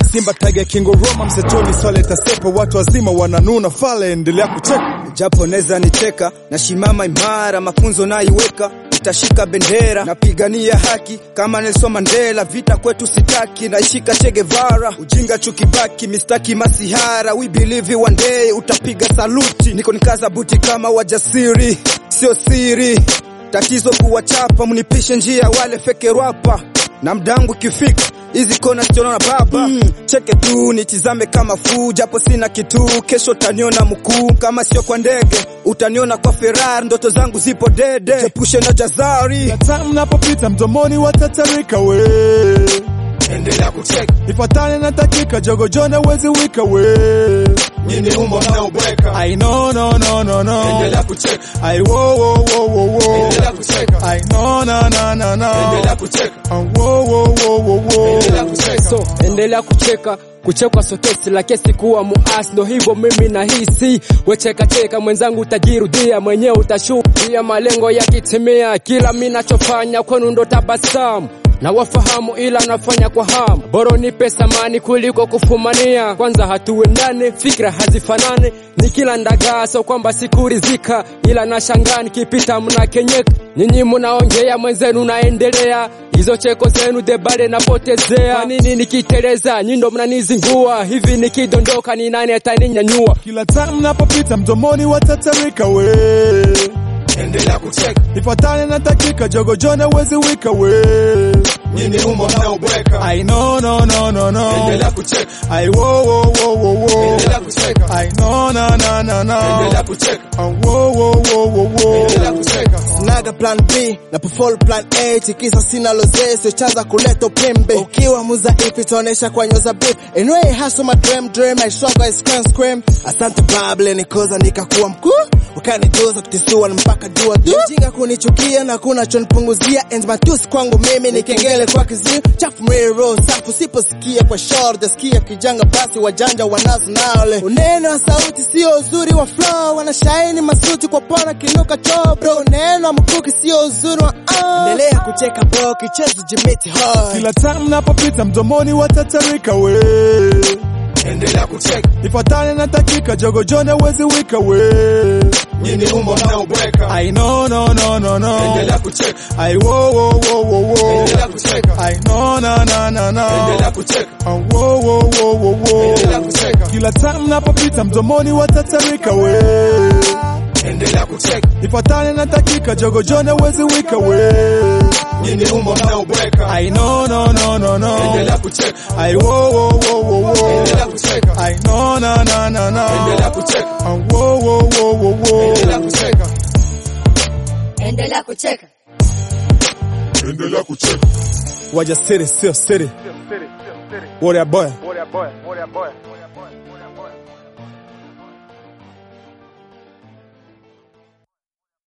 Simba Tiger King of Roma msechoni swale tasepa watu wazima wananuna fale endelea kucheka japo neza nicheka nashimama imara mafunzo naiweka nitashika bendera napigania haki kama Nelson Mandela vita kwetu sitaki naishika Che Guevara ujinga chukibaki mistaki masihara we believe one day utapiga saluti niko nikaza buti kama wajasiri sio siri tatizo kuwachapa mnipishe njia wale feke rapa na mdangu kifika hizi kona sichona na baba mm, cheke tu nitizame kama fuu japo sina kitu kesho utaniona mkuu kama sio kwa ndege utaniona kwa Ferrari ndoto zangu zipo dede jepushe na jazari Hata mnapopita mdomoni watatarika we endelea kucheka ifatane na dakika jogojona wezi wika we nyini umbo mnaobweka I no no no no no endelea kucheka I wo wo wo wo wo endelea kucheka I no na na na na endelea kucheka I wo wo wo wo wo endelea kucheka so endelea kucheka kuchekwa sokesi la kesi kuwa muasi ndo hivyo mimi nahisi wecheka cheka mwenzangu utajirudia mwenyewe utashuhudia malengo yakitimia kila mi nachofanya kwenu ndo tabasamu na wafahamu ila nafanya kwa hamu boro nipe samani kuliko kufumania kwanza hatuendane fikra hazifanane ni kila ndagaa so kwamba sikurizika ila nashangaa nikipita mnakenyeka nyinyi mnaongea mwenzenu naendelea hizo cheko zenu debale napotezea kwa nini nikiteleza nyindo mnanizingua hivi nikidondoka ni nani ataninyanyua kila time mnapopita mdomoni watatarika we endelea kucheka ifatane na dakika jogojona wezi wika we nyini umbo mnaobweka I no no no no no endelea kucheka I wo wo wo wo wo endelea kucheka I no na na na na endelea kucheka I wo wo wo wo wo endelea kucheka Naga plan B na perform plan A tikisa sina lozese chanza kuleta upembe ukiwa mudhaifu itaonesha kwa nyoza beef anyway hustle my dream dream I struggle I scream scream asante bable nikoza nikakuwa mkuu ukanitoza kutisua mpaka jua tu jinga kunichukia na kuna chonipunguzia and matusi kwangu mimi ni kengele kwa kiziu chafu mrero safu siposikia kwa short sikia kijanga basi wajanja wanazo nale uneno wa sauti sio uzuri wa flow wanashaini masuti kwa pona kinuka choo bro neno wa mkuki sio uzuri wa ah. endelea kucheka bro kichezo jimiti hard kila time mnapopita mdomoni watatarika we endelea kucheka ifatane na dakika jogojona wezi wika we nyini umbo mnaobweka I no no no no no endelea kucheka I wo wo wo wo wo endelea kucheka I no na na na na endelea kucheka I wo wo wo wo wo endelea kucheka kila time mnapopita mdomoni watatarika we endelea kucheka ifatane na dakika jogojona wezi wika we nyini umbo mnaobweka I no no no no no endelea kucheka I wo wo wo wo wo endelea kucheka I no na na na na endelea kucheka I wo wo wo wo wo endelea kucheka endelea kucheka endelea kucheka wajasiri sio siri Warrior boy